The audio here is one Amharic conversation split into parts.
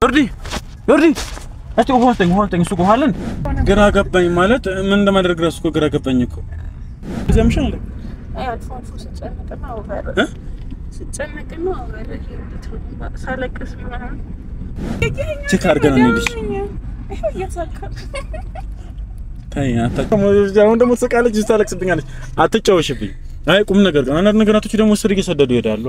ዮርዲ ዮርዲ እስቲ ውሃ ስጠኝ ውሃ ስጠኝ። እሱ ውሃ አለ እንዴ? ግራ ገባኝ ማለት ምን እንደማደርግ እራሱ እኮ ግራ ገባኝ እኮ እዚያ ምሻል እንዴ? አይ አልፎ አልፎ ስጨነቅና ወበር እ? ስጨነቅና ወበር ሳለቅስ ምናምን ቼክ አድርገን እንሂድሽ። ይኸው እያሳካል ታይ አታውቅም። አሁን ደግሞ ትስቃለች፣ ታለቅስብኛለች። አትጫወሽብኝ። አይ ቁም ነገር ግን አንዳንድ ነገራቶች ደግሞ ስር እየሰደዱ ይሄዳሉ።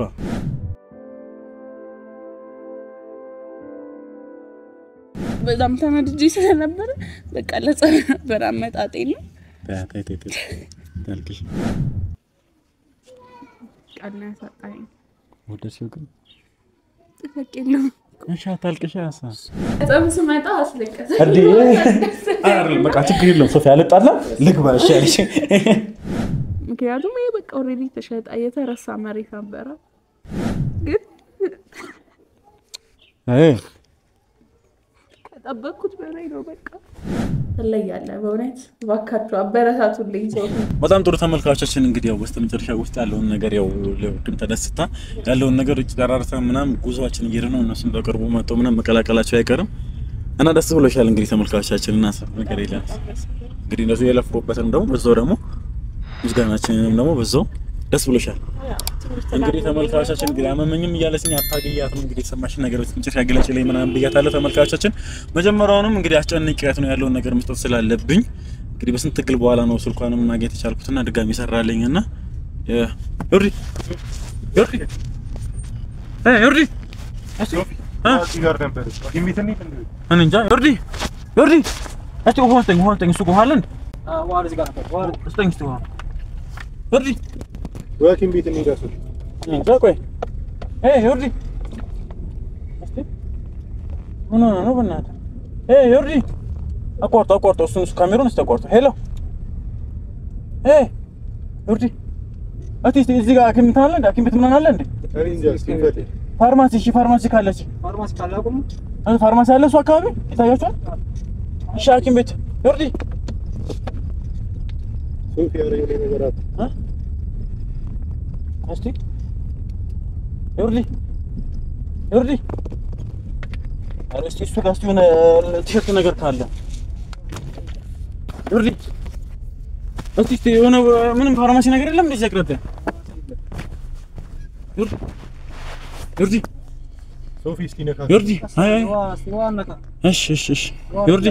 በጣም ተናድጄ ስለነበረ በቃ ለጸብ ነበር አመጣጤ ነው። ታይ ታይ ታይ ታይ ታልቅሽ ቃል ነው ያሳጣኝ። ወደ ሲው ግን ጥፈቅ የለውም እሺ፣ አታልቅሽ። ያሳ ጸብ ስመጣ አስለቀሰ እንዴ አይደል? በቃ ችግር የለውም ሶፊያ፣ አልጣላ ልግባ። እሺ አለሽ። ምክንያቱም ይሄ በቃ ኦልሬዲ ተሸጣ የተረሳ መሬት ነበረ ግን አይ ከጠበቅኩት በላይ ነው። በቃ ትለያለህ። በእውነት እባካችሁ አበረታቱልኝ ሰው በጣም ጥሩ ተመልካቾችን እንግዲህ ያው በስተ መጨረሻ ውስጥ ያለውን ነገር ያው ለውድም ተደስታ ያለውን ነገር ውጭ ጠራርታ ምናምን ጉዞአችን እየሄደ ነው። እነሱም በቅርቡ መጥተው ምናምን መቀላቀላቸው አይቀርም እና ደስ ብሎሻል። እንግዲህ ተመልካቾቻችን እና ሰብ ነገር የለም እንግዲህ እነሱ የለፉበትን ደግሞ በዛው ደግሞ ምስጋናችንንም ደግሞ በዛው ደስ ብሎሻል። እንግዲህ ተመልካቾቻችን እንግዲህ አመመኝም እያለችኝ አታገያትም እንግዲህ የሰማሽን ነገር በመጨረሻ ግለጭልኝ ምናምን ብያታለሁ። ተመልካቾቻችን መጀመሪያውንም እንግዲህ አስጨንቄያት ነው ያለውን ነገር መስጠት ስላለብኝ እንግዲህ በስንት ትግል በኋላ ነው ስልኳንም ማግኘት የቻልኩትና ድጋሚ ሰራልኝ እና ዮርዲ ዮርዲ እ ዮርዲ እስቲ እ እዚህ ጋር ነበር ሐኪም ቤት እንሂድ እንዴ? እኔ እንጃ ዮርዲ ዮርዲ እስቲ ውሃ ስጠኝ ውሃ ስጠኝ እሱ ውሃ አለ እንዴ ስጠኝ እስቲ ውሃ ዮርዲ ሐኪም ቤት እንሂድ አስል እኔ እንጃ ቆይ እ ዮርዲ እስቲ ምን ሆነህ ነው በእናትህ እ ዮርዲ አቋርጦ አቋርጦ እሱን እሱ ካሜራውን እስቲ አቋርጦ ሄሎ እ ዮርዲ እስቲ እስቲ እዚህ ጋር ሐኪም እንትን አለ እንዴ ሐኪም ቤት ምናምን አለ እንዴ እኔ እንጃ እስኪ እንፈትሽ። ፋርማሲ እሺ ፋርማሲ ካለች ፋርማሲ ካላቁም እ ፋርማሲ አለ እሱ አካባቢ ይታያችኋል እሺ ሐኪም ቤት ዮርዲ ሶፊ ኧረ የሆነ ነገር አለ። እ እስቲ ዮርዲ ዮርዲ ኧረ እስቲ እሱ ጋር እስቲ የሆነ ቲሸርት ነገር ካለ ዮርዲ እስቲ እስቲ የሆነ ምንም ፋርማሲ ነገር የለም እንደዚህ አቅረቢያ ዮርዲ ዮርዲ ሶፊ እስኪ ነካ ዮርዲ አይ አይ ዋነቃ እሺ እሺ እሺ ዮርዲ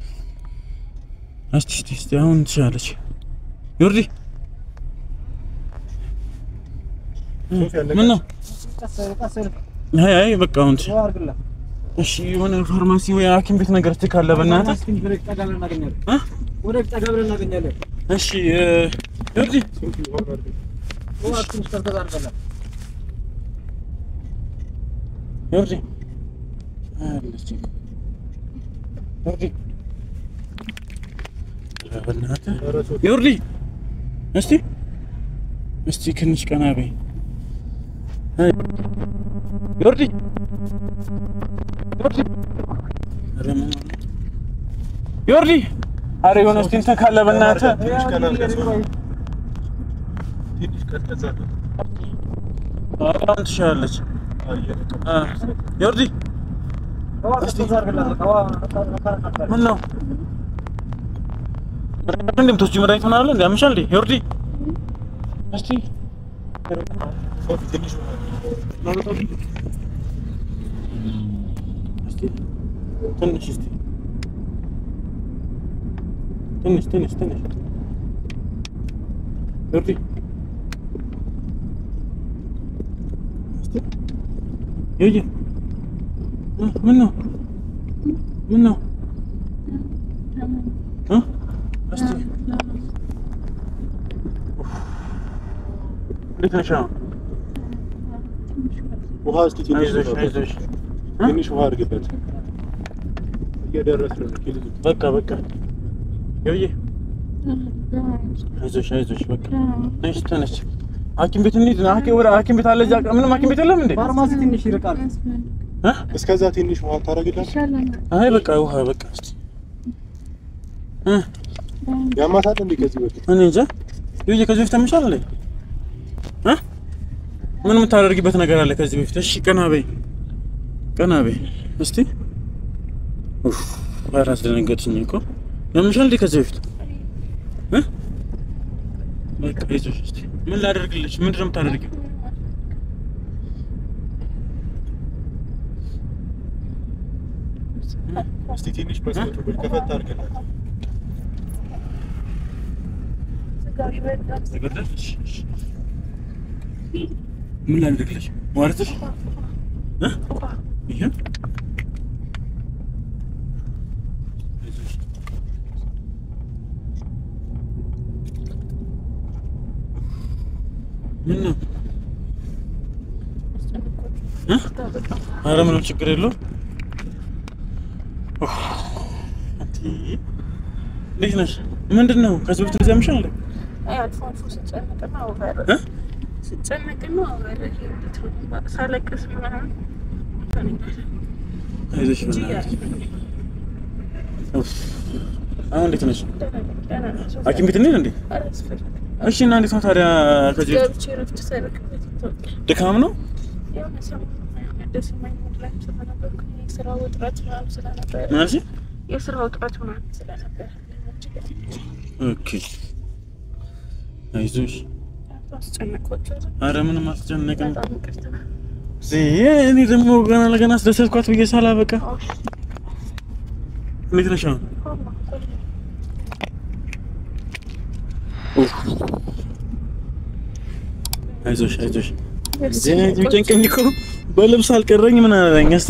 እስቲ እስቲ እስቲ አሁን ትሻለች ዮርዲ ሶፊ አለቀ። ምን ነው ቀስ ቀስ አይ አይ በቃ አሁን ትሽ- አርግላ እሺ የሆነ ፋርማሲ ወይ ሐኪም ቤት ነገር እስቲ ካለ በእናትህ ወደ ጠጋ ብለን እናገኛለን። እ? ወደ ጠጋ ብለን እናገኛለን። እሺ እ፣ ዮርዲ ሶፊ ውሃ አድርግ። ውሃ ትንሽ ቀዝቀዝ አድርገናል። ዮርዲ አለች ዮርዲ ኧረ በእናትህ ኧረ ሶፊ ዮርዲ እስቲ እስቲ ትንሽ ቀና በይ አይ፣ ዮርዲ ዮርዲ ኧረ ምን ሆነ? ዮርዲ ኧረ የሆነ እስቲ እንትን ካለ በእናትህ ትንሽ ቀና አድርገህ ሶፊ። ትንሽ ቀዝቀዝ አድርገህ። በጣም ትሻላለች አየህ፣ እ፣ ዮርዲ ውሃ ቀዝቀዝ አድርግላት። በቃ ውሃ ነካ- ምን ነው እንደምትወስጂው መድኃኒት ምናምን አለ እንዴ ያምሻል እንዴ ዮርዲ እስቲ ሶፊ ትንሽ ውሃ አድርግ። እስቲ ትንሽ እስቲ ትንሽ ትንሽ ትንሽ ዮርዲ እስቲ ዮዬ እ፣ ምን ነው ምን ነው እ እስቲ እንዴት ነሽ አሁን? ውሃ እስኪ ትንሽ አይዞሽ ውሃ አይዞሽ ትንሽ ውሃ አድርግበት። እየደረስን ነው። ኪሎ በቃ በቃ ዮዬ አይዞሽ አይዞሽ በቃ ነሽ ተነሽ ሐኪም ቤት እንሂድ ና ሐኪም ወደ ሐኪም ቤት አለ እዚያ ምንም ሐኪም ቤት የለም እንዴ ፋርማሲ ትንሽ ይርቃል። እ? እስከዛ ትንሽ ውሃ ታደርግላት። አይ በቃ ውሃ በቃ እስቲ እ ያማታል እንዴ ከዚህ በፊት? እኔ እንጃ ዮዬ ከዚህ በፊት ተምሻል እንዴ እ ምን የምታደርጊበት ነገር አለ ከዚህ በፊት እሺ ቀና በይ ቀና በይ እስቲ ኡፍ ኧረ አስደነገጥሽኝ እኮ ያምሻል እንዴ ከዚህ በፊት እ በቃ ይዞሽ እስኪ ምን ላደርግልሽ ምንድን ነው የምታደርጊው እስቲ ትንሽ መስኮቱ ከፈት አድርግላት። ተገደልሽ ምን ላደርግልሽ ማለትሽ እ ይሄ አይዞሽ ምን ነው እ ኧረ ምንም ችግር የለውም ኡፍ፣ አንቺ እንዴት ነሽ ምንድን ነው ከዚህ በፊት እንደዚህ ያምሻል እንዴ አይ አልፎ አልፎ ስጨነቅና ኦቨር እ ስጨነቅና ኦቨር እንዴት ነው ሳለቅስ ምናምን አይዞሽ በእናትሽ ኡፍ፣ አሁን እንዴት ነሽ ደህና ነው። ሐኪም ቤት እንሂድ እንዴ አላስፈልግም። እሺ እና እንዴት ነው ታዲያ ከዚህ በፊት ገብቼ እረፍት ሳደርግበት ይታወቃል። ድካም ነው የሆነ ሰሞኑን የሆነ ደስ የማይል ሙድ ላይ ስለነበርኩኝ የስራ ውጥረት ምናምን ስለነበረ ማለት የስራ ውጥረት ምናምን ስለነበረ ኦኬ አይዞሽ አስጨነቅኳቸው። አረ ምንም አልተጨነቅም በጣም ይቅርታ። እዚህ እኔ ደግሞ ገና ለገና አስደሰትኳት ብዬ ሳላበቃ እንዴት ነሽ አሁን ኡፍ። አይዞሽ አይዞሽ እዚህ የሚጨንቀኝ እኮ በልብስ አልቀረኝ ምን አለኝ እስቲ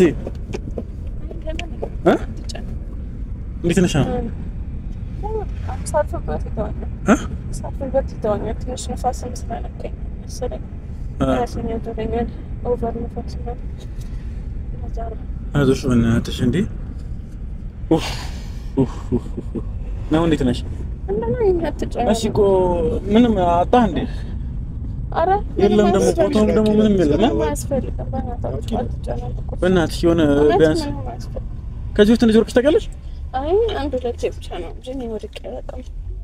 እ እንዴት ነሽ አሁን ሳልፍበት ይተወኛል። እ ሳልፍበት ይተወኛል። ትንሽ ነፋስም ስለነካኝ መሰለኝ እ ራሴን ያዞረኛል። ኦቨር ነፋስ ምናምን ለዛ ነው። አይዞሽ በእናትሽ እንዴ ኡፍ ኡፍ ኡፍ ኡፍ ነው እንዴት ነሽ እንደና ይሄን አትጨነቅ። እሺ እኮ ምንም አጣህ እንዴ ኧረ የለም ምንም ደግሞ አያስፈልግም። ቦታውም ደግሞ ምንም የለም። ምንም አያስፈልግም። በእናታችሁ አትጨነቁ። በእናትሽ የሆነ እውነት ቢያንስ ምንም አያስፈልግም። ከዚህ በፊት እንደዚህ ወርቅሽ ታውቂያለሽ አይ አንድ ሁለቴ ብቻ ነው እንጂ እኔ ወድቄ አላውቅም።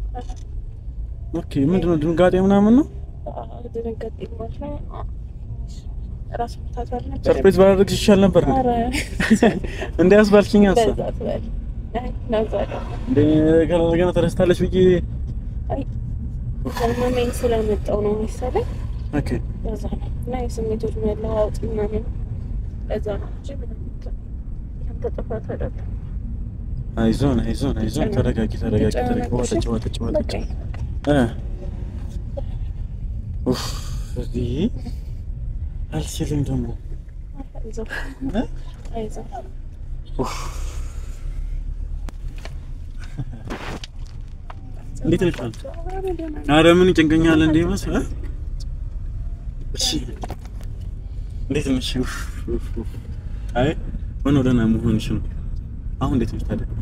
ኦኬ ምንድነው ድንጋጤ ምናምን ነው ድንገት ማለት ነው። ራስ ምታት አልነበረም። ሰርፕራይዝ ባላደርግሽ ይሻል ነበር ኧረ እንዴ ያስባልሽኝ ሀሳብ እንደዛ ትበል። አይ እንደዛ አይደለም። እንዴ ገና ተረስታለች ብዬ አይ ዘመመኝ ስለመጣው ነው መሰለኝ። ኦኬ ለዛ ነው እና የስሜቶች መለዋወጥ ምናምን ለዛ ነው እንጂ ምንም ያንተ ጥፋት አይደለም። አይዞን አይዞን አይዞን ተረጋጊ ተረጋጊ ተረጋጊ ተጨናነቅሽ? ዋጠጭ ዋጠጭ ዋጠጭ በቃ እ ኡፍ እዚህ አልችልም ደግሞ አይዞህ እ አይዞህ ኡፍ እንዴት ነሽ አንቺ? ኧረ ደህና ነኝ። ኧረ ምን ይጨንቀኛል እንዴ መስ እ እሺ እንዴት ነሽ? ኡፍ ኡፍ ኡፍ አይ ሆኖ ደህና መሆንሽ ነው። አሁን እንዴት ነሽ ታዲያ?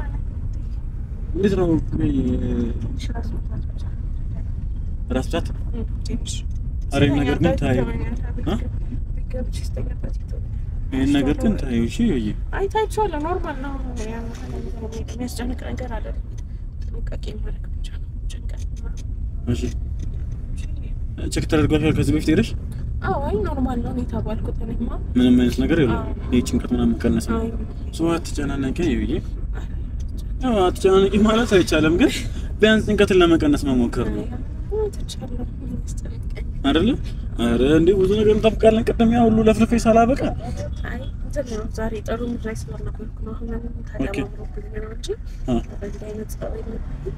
እንዴት ነው ቆይ ትንሽ ራስ ምታት ብቻ ነው። ራስ ምታት? እም፣ ትንሽ ኧረ ይሄን ነገር ግን ታዩ ይተወኛል። እ? ቤት ገብቼ ስተኛበት ይተወኛል። ይሄን ነገር ግን ታዩ እሺ ወይ አይ ታይቼዋለሁ። ኖርማል ነው። ያን የሚያስጨንቅ ነገር አይደለም። ጥንቃቄ ማድረግ ብቻ ነው። ጭንቀት ምናምን እሺ ቼክ ተደርጓል ከዚህ በፊት ሄደሽ? አዎ፣ አይ ኖርማል ነው። እኔ ተባልኩት እኔማ ምንም አይነት ነገር የለም። አዎ። ይሄ ጭንቀት ምናምን ቀነሰ ነው። አይ ሰው አትጨናነቂ ይብዬ። ያው አትጨናነቂ ማለት አይቻልም፣ ግን ቢያንስ ጭንቀትን ለመቀነስ መሞከር ነው ትቻለሁ። ያስጨንቀኝ አይደለ? አረ እንዴ ብዙ ነገር እንጠብቃለን። ቅድም ያ ሁሉ ለፍልፌ ሳላበቃ አይ እንትን ነው ዛሬ ጥሩ ሙድ ላይ ስላልነበርኩ ነው። አሁን ምንም ተደማምሮብኝ ነው እንጂ አ በዚህ አይነት ጸባይ ነው።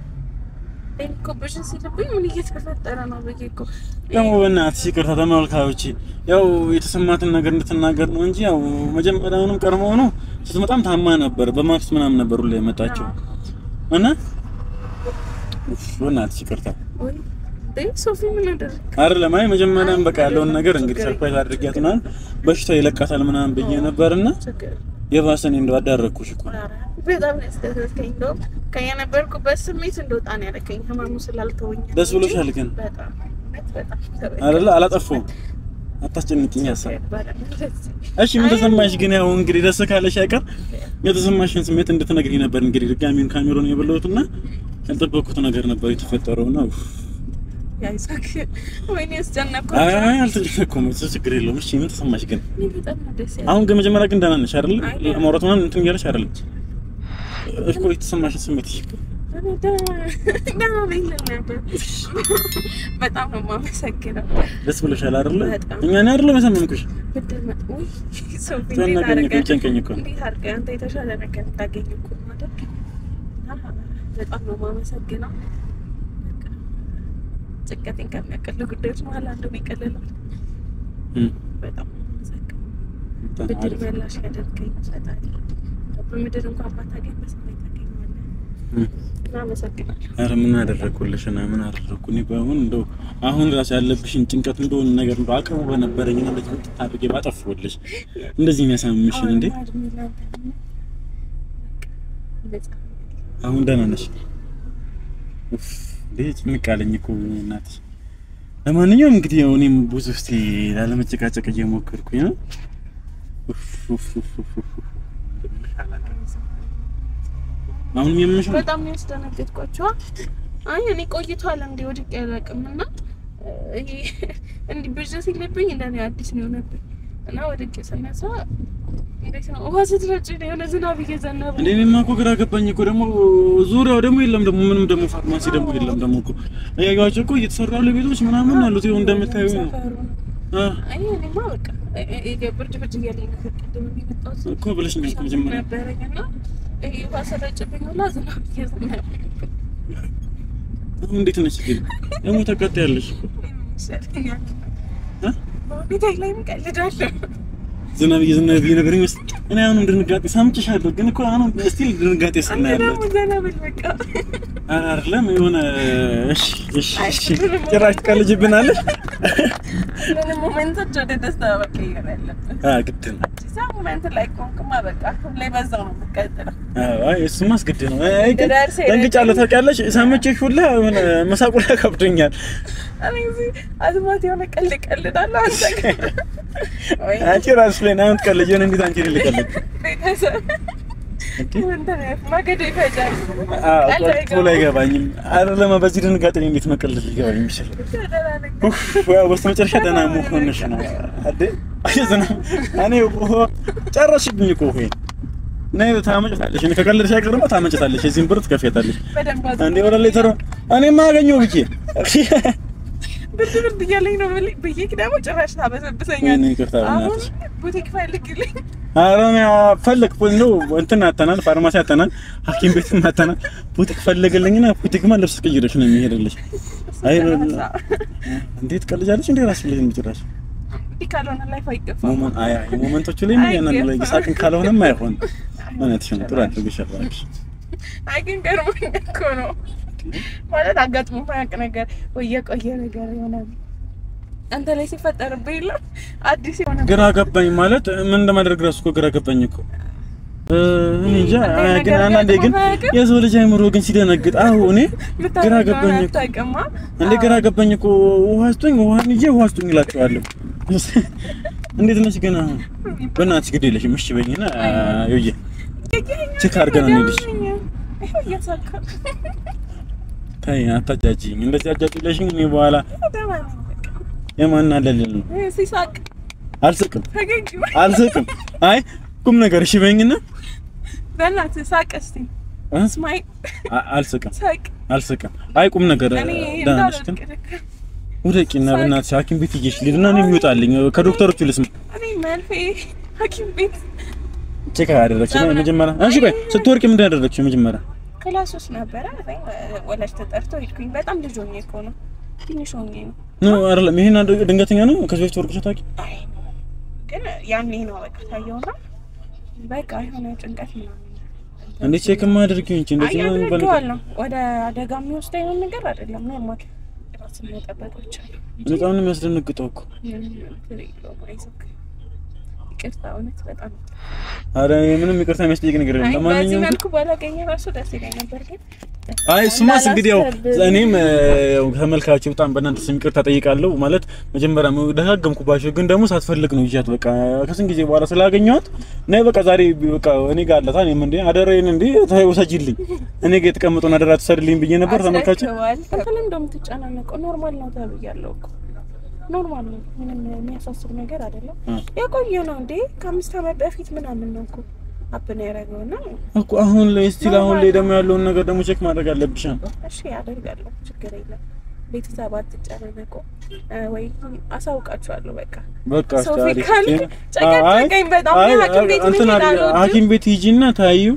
እኔ እኮ ብሽን ሲልብኝ ምን እየተፈጠረ ነው ብዬ እኮ ደግሞ በእናትሽ ይቅርታ ተመልካዮቼ፣ ያው የተሰማትን ነገር እንድትናገር ነው እንጂ ያው መጀመሪያውንም ቀድሞ ነው ስትመጣም ታማ ነበር። በማክስ ምናምን ነበር ሁላ የመጣችው እና ኡፍ፣ በእናትሽ ይቅርታ ወይ እንዴ ሶፊ ምን አደረግ አይደለም። አይ መጀመሪያም በቃ ያለውን ነገር እንግዲህ ሰርፕራይዝ አድርጊያት ምናምን በሽታው ይለቃታል ምናምን ብዬ ነበርና ችግር የባሰ እኔ እንደው አዳረኩሽ እኮ ኧረ በጣም ነው ያስደሰትከኝ። እንደውም ከየነበርኩበት ስሜት እንደወጣ ነው ያደረከኝ ህመሙ ስላልተወኝ ነው ደስ እንጂ ብሎሻል ግን በጣም እውነት በጣም አይደለ? አላጠፋሁም። አታስጨንቅኝ ሀሳብ ይባላል እንደዚህ እሺ ምን ተሰማሽ ግን? ያው እንግዲህ ደስ ካለሽ አይቀር የተሰማሽን ስሜት እንድትነግሪኝ ነበር። እንግዲህ ድጋሚውን ካሜሮን የበላሁትና ያልጠበቅኩት ነገር ነበር የተፈጠረው ነው። ያይሳክ ወይኔ ያስጨነቅኩት አይ አይ አልተጨነቅኩም። እሱ ችግር የለውም። እሺ ምን ተሰማሽ ግን? እኔ በጣም ነው ደስ ያለኝ። አሁን ግን መጀመሪያ ግን ደህና ነሽ አይደል? አይ፣ ደህና ማውራት ምናምን እንትን እያለሽ አይደል? እኮ የተሰማሽን ስሜት እሺ። እኔ ደህና ደህና ነኝ ልል ነበር። በጣም ነው የማመሰግነው። ደስ ብሎሻል አይደለ? በጣም። እኛ እኔ አይደለም ያሳመንኩሽ። ብድር መጥ ውይ ሰው እንዴት ጨነቀኝ እኮ አድርገህ ጨንቀኝ እኮ እንዴት አድርገህ አንተ የተሻለ ነገር እንዳገኝ እኮ ማድረግ በጣም ነው የማመሰግነው። በቃ ጭንቀቴን ከሚያቀሉ ጉዳዮች መሀል አንዱ ይቀልላል። እም፣ በጣም ነው የማመሰግነው። በጣም ብድር አሪፍ። መላሽ ያደርገኝ ፈጣሪ። በምድር እንኳን ባታገኝ በሰማይ ታገኘዋለህ። እም። እና አመሰግናለሁ። ኧረ ምን አደረግኩልሽ እና ምን አደረግኩ? እኔ በአሁን እንደው አሁን ራሱ ያለብሽን ጭንቀት እንደሆነ ነገር እንደው አቅሙ በነበረኝ እና እንደዚህ ወጥ አድርጌ ባጠፋሁልሽ እንደዚህ የሚያሳምምሽን እንዴ? አሁን እድሜ ላንተ ነው። በቃ ነፃ አሁን ደህና ነሽ? ኡፍ እንዴ ጭንቅ አለኝ እኮ እናትሽ። ለማንኛውም እንግዲህ ያው እኔም ብዙ እስቲ ላለመጨቃጨቅ እየሞከርኩኝ ነው። ኡፍ ኡፍ ኡፍ ኡፍ ኡፍ ኡፍ። አሁንም የምሽ ነው? በጣም ነው ያስደነገጥኳቸው። አይ እኔ ቆይቷል እንዲ ወድቄ አላውቅም እና ይሄ እንዲህ ብዥ ሲልብኝ እንደኔ አዲስ ነው የሆነብኝ እና ወድቄ ስነሳ እንዴት ነው ውሃ ስትረጭ የሆነ ዝናብ እየዘነበ እንዴ እኔማ እኮ ግራ ገባኝ እኮ ደግሞ ዙሪያው ደግሞ የለም ደግሞ ምንም ደግሞ ፋርማሲ ደግሞ የለም ደግሞ እኮ እያዩዋቸው እኮ እየተሰሩ ያሉ ቤቶች ምናምን አሉት ይኸው እንደምታዩ ነው ሰፈሩ ነው። አ አይ እኔማ በቃ እ- እ- ብርድ ብርድ እያለኝ ነበር ቅድም የመጣሁት እኮ ብለሽኛል እኮ መጀመሪያ ነበረኝ እና ይሄ ውሃ ስረጭብኝ ሁላ ዝናብ እየዘነበ አሁን እንዴት ነሽ ግን ደግሞ ተቀጣያለሽ እኮ ይሻለኛል እ? በሁኔታ ላይም ቀልዳለሁ ዝናብ እየዘነበ ነገር ይመስል እኔ አሁንም ድንጋጤ ሰምቼሻለሁ ግን እኮ አሁንም ስቲል ድንጋጤ አንተ ስናያለ ደግሞ ዘና ብል በቃ ኧረ አይደለም የሆነ እሺ እሺ አይ፣ እሺ ምንም ጭራሽ ትቀልጅብናለሽ ምንም ሞመንቶች ወደ ደስታ መቀየር ያለብን አ ግድ ነው እዛ ሞመንት ላይ ቆንክማ በቃ ሁሌ በዛው ነው የምትቀጥለው አይ እሱማ አስገድ ነው። አይ ግን ደራርሴ ደንግጫለሁ ታውቂያለሽ። ሰምቼሽ ሁላ የሆነ መሳቁ ላይ ከብዶኛል። እኔ እዚህ አዝማት የሆነ ቀልድ ቀልዳለሁ አንተ ግን ወይ አንቺ ራስሽ ላይ ነው የምትቀልጂው። የሆነ እንዴት አንቺ ልቀልድ ቤተሰብ እንትን ማገዶ ይፈጃል አዎ ቀልድ ቆጥቶ ላይ አይገባኝም። አይደለም በዚህ ድንጋጤ እኔ እንዴት መቀለድ ሊገባኝ የሚችል ኡፍ ያው በስተመጨረሻ ደህና መሆንሽ ነው አይደል? አይ ዝናብ እኔ ውሃ ጨረሽብኝ እኮ ይሄ ነይ ታመጭታለሽ። እኔ ከቀለድሽ አይቀርማ ታመጭታለሽ። የዚህን ብር ትከፍያታለሽ። በደንብ እንዴ ወደ ላይ ተሮ እኔማ አገኘሁ ብዬ ብርድ ብርድ እያለኝ ነው ብል- ብዬ ደግሞ ጭራሽ ታበሰብሰኛል እኔ ይቅርታ አሁን በእናትሽ ቡቲክ ፈልግልኝ ኧረ እኔ ፈለግ እንደው እንትን አተናል፣ ፋርማሲ አተናል፣ ሐኪም ቤትም አተናል። ቡቲክ ፈልግልኝና ቡቲክማ ልብስ ቀይረሽ ነው የሚሄድልሽ። አይ እንዴት ቀልጃለሽ እንዴ ራስሽ ላይ የሚጭራሽ እንዲህ ካልሆነ ላይፍ አይገፋም ሞመንት አይ አይ ሞመንቶቹ ላይ ምን ያናን ላይ ሳቅን ካልሆነም አይሆን እውነትሽ ነው። ጥሩ አድርገሻል እባክሽ። አይ ግን ገርሞኝ እኮ ነው ማለት አጋጥሞ ማያውቅ ነገር ወይ የቆየ ነገር ይሆናል አንተ ላይ ሲፈጠርብህ የለም አዲስ የሆነ ግራ ገባኝ ማለት ምን እንደማደርግ ራሱ እኮ ግራ ገባኝ እኮ እ እኔ እንጃ። እንዴት አይ ግን ነገር አንዳንዴ ግን ገጥሞህ አያውቅም? የሰው ልጅ አይምሮ ግን ሲደነግጥ አሁ እኔ ግራ ገባኝ እኮ አታውቅማ እንዴ ግራ ገባኝ እኮ ውሃ ስጡኝ፣ ውሃን ይዤ ውሃ ስጡኝ እላቸዋለሁ። እንዴት ነሽ ግን አሁን? በእናትሽ ግድ የለሽም እሺ በይኝና ይውዬ ቼክ አድርገን እንሂድሽ። ይኸው እያሳካ ታይ አታጃጂኝ፣ እንደዚህ አጃጅለሽኝ እኔ በኋላ ደህና ነኝ በቃ። የማን አለልል ነው። ይሄ ሲሳቅ አልስቅም ፈገግ በል። አልስቅም። አይ ቁም ነገር እሺ በይኝና በእናትህ ሳቅ እስቲ እ? ስማይ አ- አልስቅም ሳቅ አልስቅም። አይ ቁም ነገር እኔ ደህና ነሽ ግን እንዳልወድቅ ልክ ውደቂና በእናትሽ ሐኪም ቤት ይዤሽ ልሂድና እኔ የሚወጣልኝ ከዶክተሮቹ ልስማ። እኔ መልፌ ሐኪም ቤት ቼክ አደረግሽ ነው መጀመሪያ? እሺ ቆይ ስትወርቂ ምንድን ያደረግሽ መጀመሪያ? ክላስ ውስጥ ነበረ አይ፣ ወላጅ ተጠርቶ ሄድኩኝ። በጣም ልጅ ሆኜ እኮ ነው ትንሽ ሆኜ ነው። ኖ አይደለም፣ ይሄን አንድ ድንገተኛ ነው። ከዚህ በፊት ወርቅሽ ታውቂ? አይ ግን ያኔ ነው በቃ ታየውና በቃ የሆነ ጭንቀት ምናምን እንዴት ቼክ ማድረጊው እንጂ እንደዚህ ነው የሚባለው? አያደርገዋል ነው ወደ አደጋ የሚወስድ አይነት ነገር አይደለም። ኖርማል ራስን መጠበቅ ብቻ ነው። በጣም ነው የሚያስደነግጠው እኮ። ምንም እንትን የለውም። አይዞህ ይቅርታ፣ እውነት በጣም አረ ምንም ይቅርታ የሚያስጠይቅ ነገር የለም። አይ፣ በዚህ ለማንኛውም መልኩ ባላገኘ ራሱ ደስ ይለኝ ነበር ግን አይ እሱማስ እንግዲህ ያው እንዳላሰብህ። እኔም እ፣ ያው ተመልካቾች በጣም በእናንተ ስም ይቅርታ ጠይቃለሁ። ማለት መጀመሪያ ደጋገምኩባቸው፣ ግን ደግሞ ሳትፈልግ ነው ይዣት በቃ ከስንት ጊዜ በኋላ ስላገኘኋት ነይ በቃ ዛሬ በቃ እኔ ጋር አለታ እኔም እንዴ አደረይን እንዴ ተይ ውሰጂልኝ እኔ ጋር የተቀመጠውን አደራ ትሰድልኝ ብዬ ነበር። ተመልካቾች አስረክበዋል። አንተ ለምን እንደምትጨናነቀው ኖርማል ነው ተብያለሁ እኮ ኖርማል ነው። ምንም የሚያሳስብ ነገር አይደለም። እ። የቆየ ነው እንዴ ከአምስት ዓመት በፊት ምናምን ነው እኮ ሀፕን ያደረገው እና እኮ አሁን ላይ ስቲል አሁን ላይ ደግሞ ያለውን ነገር ደግሞ ቼክ ማድረግ አለብሽ። እሺ ያደርጋለሁ፣ ችግር የለም። ቤተሰብ አትጨናነቁ፣ እ፣ ወይ አሳውቃችኋለሁ። በቃ በቃ ሶፊ አሪፍ ካልክ ጤና- ጨቀጨቀኝ በጣም አይ፣ ሐኪም ቤት እንትን መሄድ አድርጊ፣ አልወድም። ሐኪም ቤት ሂጂና ታዩ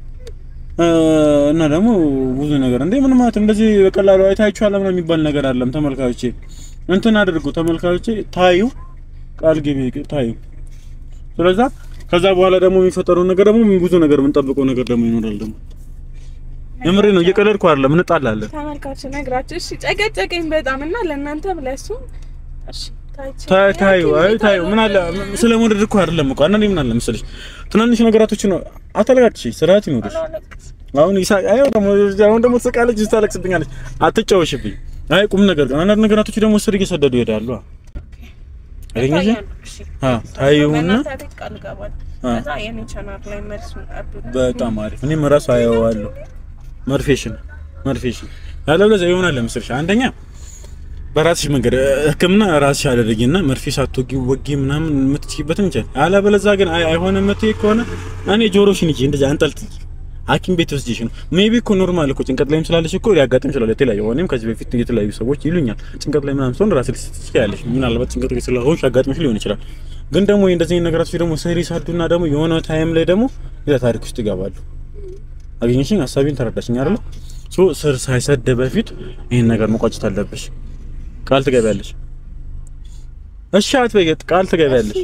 እና ደግሞ ብዙ ነገር እንዴ ምን ማለት እንደዚህ በቀላሉ አይታችኋል ምናምን የሚባል ነገር አለም። ተመልካቾቼ እንትን አድርጉ ተመልካቾቼ ታዩ ቃል ግቢ ታዩ። ስለዛ ከዛ በኋላ ደግሞ የሚፈጠረው ነገር ደግሞ ብዙ ነገር የምንጠብቀው ነገር ደግሞ ይኖራል። ደግሞ የምሬ ነው፣ እየቀለድኩ አይደለም፣ እንጣላለን። ተመልካች ነግራችሁ እሺ፣ ጨቀጨቀኝ በጣም እና ለእናንተም ለእሱም እሺ ታይቼ ታ- ታዩ ሐኪም አይ ቤት ታዩ ምን አለ አልወድም። ስለመውደድ እኮ አይደለም እኮ አንዳንዴ ምን አለ መሰለሽ ትናንሽ ነገራቶች ነው አታለቃቅሽ፣ ስርዓት ይኖርሽ። አላለቅስም። አሁን ይሳቅ አይ ደግሞ አሁን ደግሞ ትስቃለች፣ ታለቅስብኛለች። አትጫወሽብኝ። አይ ቁም ነገር ግን አንዳንድ ነገራቶች ደግሞ ስር እየሰደዱ ይሄዳሉ። አገኘሽ? ይታያሉ፣ እሺ። አ ታዩና በእናንተ ቤት ቃል እገባለሁ። አ ከዛ የኔ ቻናል ላይ መልሱን ጠብቁ። በጣም አሪፍ። እኔም እራሱ አየዋለሁ። መርፌሽን መርፌሽን ያለበለዚያ ይሆናል ለምስልሽ አንደኛ በራስሽ መንገድ እ፣ ሕክምና ራስሽ አደረጊና መርፌ ሳትወጊ ወጊ ምናምን የምትችይበትን እንችል። አለበለዚያ ግን አይ አይሆንም የምትይ ከሆነ እኔ ጆሮሽን ይዤ እንደዚህ አንጠልጥይ ሐኪም ቤት ወስጄሽ ነው። ሜቢ እኮ ኖርማል እኮ ጭንቀት ላይም ስላለሽ እኮ ሊያጋጥም ይችላል። የተለያዩ እኔም ከዚህ በፊት የተለያዩ ሰዎች ይሉኛል ጭንቀት ላይ ምናምን ሲሆን ራስሽ ትችያለሽ። ምናልባት ጭንቀት ላይ ስለሆንሽ ያጋጥምሽ ሊሆን ይችላል። ግን ደግሞ እንደዚህ ነገራቶች ደግሞ ስሪ ሳዱና ደግሞ የሆነ ታይም ላይ ደግሞ ሌላ ታሪክ ውስጥ ይገባሉ። አገኘሽኝ? ሀሳቤን ተረዳሽኝ አይደል? ሶ ስር ሳይሰድ በፊት ይሄን ነገር መቋጨት አለብሽ። ቃል ትገቢያለሽ? እሺ አትበይ፣ ቃል ትገቢያለሽ?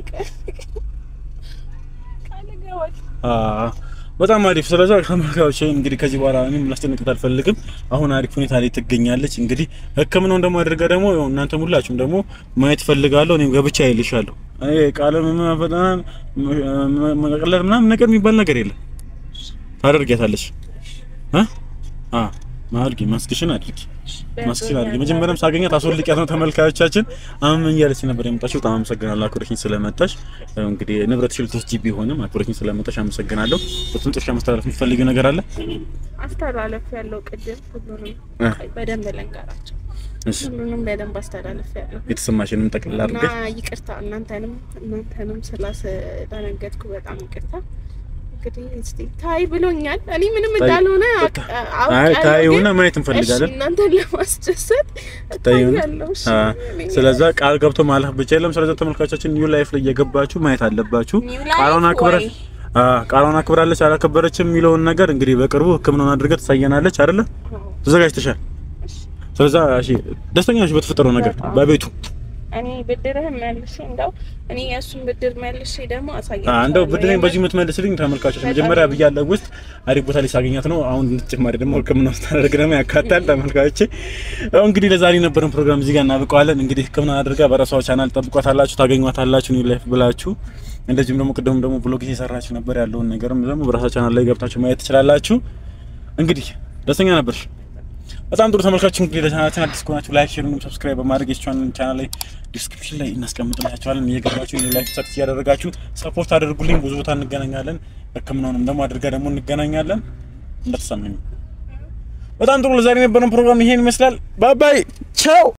ቃል እገባለሁ። አዎ በጣም አሪፍ። ስለዚህ ተመልካቾች እንግዲህ ከዚህ በኋላ እኔም ላስጨንቅት አልፈልግም። አሁን አሪፍ ሁኔታ ላይ ትገኛለች። እንግዲህ ሕክምናውን ደግሞ አድርጋ ደግሞ ያው እናንተ ሁላችሁም ደግሞ ማየት ፈልጋለሁ። እኔም ገብቻ አይልሻለሁ። አይ ቃለ መፈጠን መቀለድ ምናምን ነገር የሚባል ነገር የለም። ታደርጊያታለሽ እ አ ማድርጊ ማስክሽን አድርጊ ማስክሽን አድርጊ። መጀመሪያም ሳገኛት አስወልቂያት ነው። ተመልካቾቻችን አሁን ምን እያለች ነበር የመጣችው? በጣም አመሰግናለሁ አክብረሽኝ ስለመጣሽ። ያው እንግዲህ ንብረት ሽልቶች ጂ ቢሆንም አክብረሽኝ ስለመጣሽ አመሰግናለሁ። በትንጥሻ ማስተላለፍ የምትፈልጊው ነገር አለ? አስተላለፍ ያለው ቅድም ሁሉንም እ በደንብ ልንገራቸው። እሺ ሁሉንም በደንብ አስተላለፍ ያለው የተሰማሽንም ጠቅልላ እና አድርገሽ ይቅርታ እናንተንም እናንተንም ስላስደነገጥኩ በጣም ይቅርታ። እንግዲህ እስቲ ታይ ብሎኛል። እኔ ምንም ታይ- እንዳልሆነ በቃ። አውቅ- አይ አውቃለሁ፣ ታዩና ግን ማየት እንፈልጋለን። እሺ እናንተን ለማስደሰት ታዩና እታያለሁ። እሺ አ እኔ ስለዛ ቃል ገብቶ ማለፍ ብቻ የለም። ስለዛ ተመልካቾቻችን ኒው ላይፍ ላይ እየገባችሁ ማየት አለባችሁ። ኒው ላይፍ ቃሏን አክብራ ወይ? አ ቃሏን አክብራለች አላከበረችም የሚለውን ነገር እንግዲህ በቅርቡ ሕክምናውን አድርገህ ትሳየናለች አይደለ? ተዘጋጅተሻል? ስለዛ እሺ ደስተኛ ነሽ በተፈጠረው ነገር በጣም። በቤቱ እኔ ብድርህን መልሼ እንደው እኔ የእሱን ብድር መልሼ ደግሞ አ አሳያለሁ። እንደው ብድሬን በዚህ የምትመልስልኝ ተመልካቾች በጣም መጀመሪያ ብያለሁ ውስጥ አሪፍ ቦታ ላይ ሳገኛት ነው። አሁን ተጨማሪ ደግሞ ሕክምና ስታደርግ ደግሞ ያካታል። ተመልካቾቼ ያው እንግዲህ ለዛሬ የነበረን ፕሮግራም እዚህ ጋር እናብቀዋለን። እንግዲህ ሕክምና አድርጋ በራሷ ቻናል ጠብቋታላችሁ፣ ታገኟታላችሁ ኒው ላይፍ ብላችሁ። እንደዚሁም ደግሞ ቅድም ደግሞ ብሎግ እየሰራችሁ ነበር ያለውን ነገርም ደግሞ በራሷ ቻናል ላይ ገብታችሁ ማየት ትችላላችሁ። እንግዲህ ደስተኛ ነበርሽ? በጣም ጥሩ ተመልካቾች፣ እንግዲህ ለቻናላችን አዲስ ከሆናችሁ ላይክ፣ ሼር፣ እንዲሁም ሰብስክራይብ በማድረግ የቻናል ቻናል ላይ ዲስክሪፕሽን ላይ እናስቀምጥላችኋለን። እየገባችሁ ኒው ላይፍ ሰርች እያደረጋችሁ ሰፖርት አድርጉልኝ። ብዙ ቦታ እንገናኛለን። ሕክምናውንም ደግሞ አድርጋ ደግሞ እንገናኛለን። እንደተሰማኝ በጣም ጥሩ። ለዛሬ የነበረን ፕሮግራም ይሄን ይመስላል። ባይ ባይ፣ ቻው